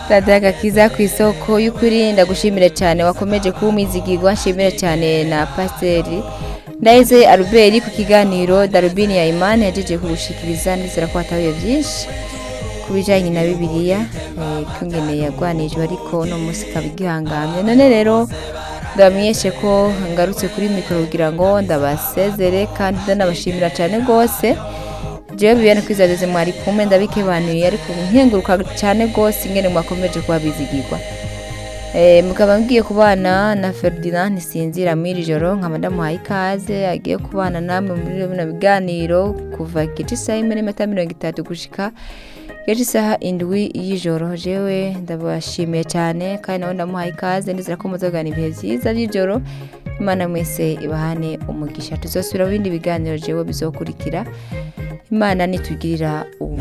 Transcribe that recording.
radiyo agakiza ku isoko y'ukuri ndagushimire cyane wakomeje kuba umwizigirwa nshimire cyane na pasiteri ndaheze aruberi ku kiganiro darubini ya imani yagejeje kugushikiriza ndizera ko hatahuye byinshi ku bijyanye na bibiliya kungene yagwanijwe ariko uno munsi ikaba igihangamye none rero ndabamenyeshe ko ngarutse kuri mikoro kugira ngo ndabasezere kandi ndanabashimira cyane rwose jewe bibene kwizageze mwari kumwe ndabikebanuye ariko nkenguruka cyane rwose ingene mwakomeje kuba bizigirwa mukaba mbwiye kubana na Ferdinand ntisinzira muri joro nkaba ndamuhaye ikaze agiye kubana namwe muri bino biganiro kuva igice isaha imwe n'iminota mirongo itatu gushika igice isaha indwi y'ijoro jewe ndabashimiye cyane kandi nawe ndamuhaye ikaze ndizera ko muzagana ibihe byiza by'ijoro imana mwese ibahane umugisha tuzosubira mu bindi biganiro jewe bizokurikira imana nitugirira ubu